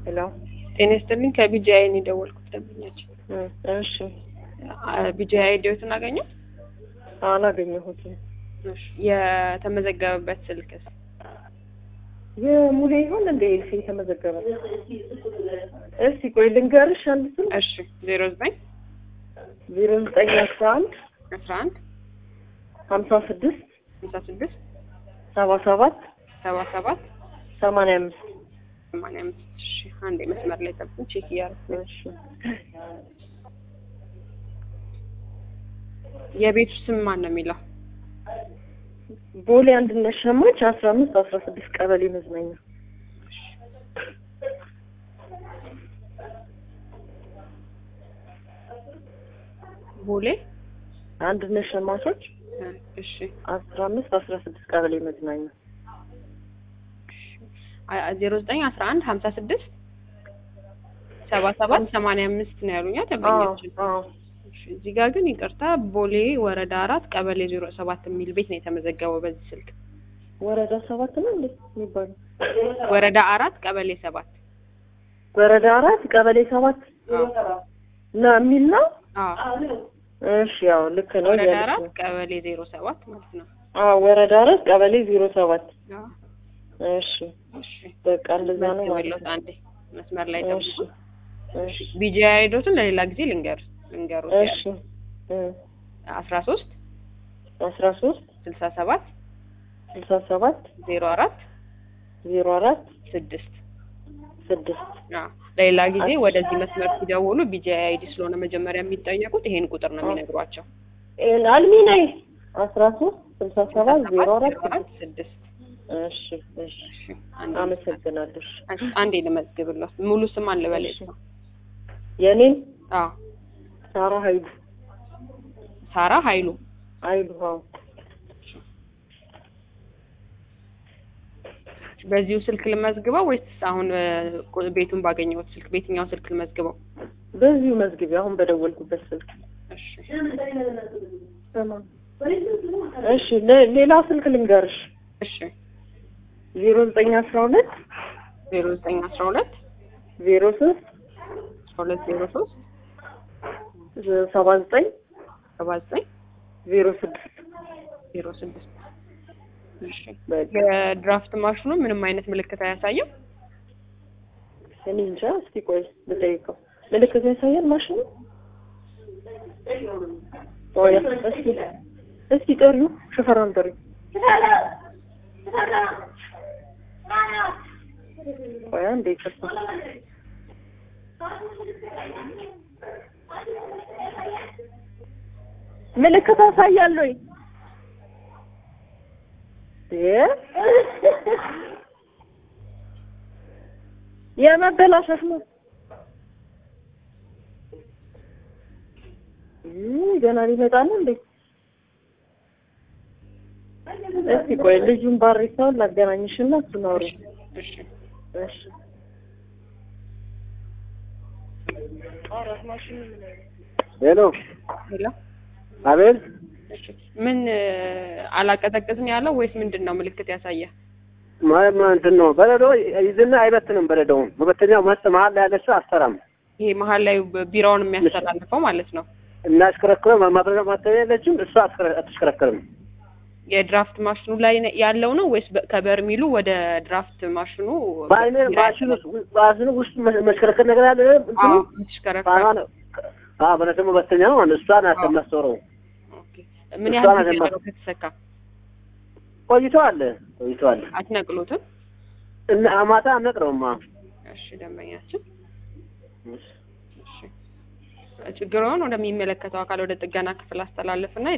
ሄሎ ጤና ይስጥልኝ ከቢጂአይ ነው የደወልኩት ደንበኛችን እሺ ቢጂአይ ዲዮትን አገኘው አላገኘሁትም የተመዘገበበት ስልክ የሙሌ ይሆን እንደ ኤልሲ የተመዘገበ እስቲ ቆይ ልንገርሽ አንድ ስልክ እሺ ዜሮ ዘጠኝ ዜሮ ዘጠኝ አስራ አንድ አስራ አንድ ሀምሳ ስድስት ሀምሳ ስድስት ሰባ ሰባት ሰባ ሰባት ሰማንያ አምስት ሰማንያ አምስት እሺ አንዴ መስመር ላይ ጠብቁኝ ቼክ እያደረኩ ነው እሺ የቤቱ ስም ማን ነው የሚለው ቦሌ አንድነት ሸማች አስራ አምስት አስራ ስድስት ቀበሌ መዝናኛ ቦሌ አንድነት ሸማቾች እ እሺ አስራ አምስት አስራ ስድስት ቀበሌ መዝናኛ ዜሮ ዘጠኝ አስራ አንድ ሀምሳ ስድስት ሰባ ሰባት ሰማንያ አምስት ነው ያሉኛ ደንበኛችን አዎ እሺ እዚህ ጋር ግን ይቅርታ ቦሌ ወረዳ አራት ቀበሌ ዜሮ ሰባት የሚል ቤት ነው የተመዘገበው በዚህ ስልክ ወረዳ ሰባት ነው እንዴ የሚባለው ወረዳ አራት ቀበሌ ሰባት ወረዳ አራት ቀበሌ ሰባት ነው የሚል ነው አዎ እሺ ያው ልክ ነው ወረዳ እያለች አራት ነው ቀበሌ ዜሮ ሰባት ማለት ነው አዎ ወረዳ አራት ቀበሌ ዜሮ ሰባት አዎ እሺ እሺ በቃ እንደዛ ነው ማለት መዝግበሎት ነው አንዴ መስመር ላይ እሺ ጠብቁ እሺ ቢጂአይ አይዶትን ለሌላ ጊዜ ልንገር ልንገሩት እሺ እ አስራ ሶስት አስራ ሶስት ስልሳ ሰባት ስልሳ ሰባት ዜሮ አራት ዜሮ አራት ስድስት ስድስት አዎ ለሌላ ጊዜ ወደዚህ መስመር ሲደውሉ ቢጂአይ አይዲ ስለሆነ መጀመሪያ የሚጠየቁት ይሄን ቁጥር ነው የሚነግሯቸው ኤን አልሚ ነይ አስራ ሶስት ስልሳ ሰባት ዜሮ አራት ስድስት ስድስት እሺ እሺ እሺ አንዴ አመሰግናለሁ እሺ አንዴ ልመዝግብለት ሙሉ ስም አለ በላይ እሺ የኔን አዎ ሳራ ሀይሉ ሳራ ኃይሉ ሀይሉ አዎ በዚሁ ስልክ ልመዝግበው ወይስ አሁን እ፣ ቤቱን ባገኘሁት ስልክ በየትኛው ስልክ ልመዝግበው? በዚሁ መዝግቢ አሁን በደወልኩበት ስልክ እሺ እሺ ለ- ሌላ ስልክ ልንገርሽ እሺ ዜሮ ዘጠኝ አስራ ሁለት ዜሮ ዘጠኝ አስራ ሁለት ዜሮ ሶስት አስራ ሁለት ዜሮ ሶስት ሰባ ዘጠኝ ሰባ ዘጠኝ ዜሮ ስድስት ዜሮ ስድስት እሺ በቃ የድራፍት ማሽኑ ምንም አይነት ምልክት አያሳይም? እኔ እንጃ እስቲ ቆይ ልጠይቀው ምልክት ያሳያል ማሽኑ ቆይ እስቲ እስቲ ጥሪው ሽፈራን ጥሪው ቆይ አንዴ ይቅርታ ምልክት ያሳያል ወይ እ የመበላሸት ነው ይህ ገና ሊመጣ ነው እንዴ? እስቲ ቆይ ልጁን ባሪሳውን ላገናኝሽና እሱን አውሪ። እሺ እሺ ሄሎ ሄሎ አቤል እሺ ምን እ፣ አላቀዘቅዝም ያለው ወይስ ምንድን ነው ምልክት ያሳየ? ማ- ማ- እንትን ነው በረዶ ይዝና አይበትንም። በረዶውን መበተኛው መጥ መሀል ላይ ያለችው አሰራም ይሄ መሀል ላይ ቢራውን የሚያስተላልፈው ማለት ነው። እናሽከረክረው ማብረጃ ማተኛ የለችም እሷ አትሽከረ- አትሽከረከርም። የድራፍት ማሽኑ ላይ ነ- ያለው ነው ወይስ በ- ከበርሚሉ ወደ ድራፍት ማሽኑ በአይነ ማሽኑ ማሽኑ ውስጥ መ- መሽከረከር ነገር ያለ እንትኑ አዎ የምትሽከረከር ጣራ ነው። አዎ በረዶ መበተኛ ነው ማለት እሷ ናት የምታስወረው። ኦኬ። ምን እሷ ያህል ናት ጊዜ የማ- ነው ከተሰካ? ቆይተዋል ቆይተዋል አትነቅሉትም? እና ማታ አነቅረውማ እሺ ደንበኛችን እሺ ችግሩን ወደሚመለከተው አካል ወደ ጥገና ክፍል አስተላልፍና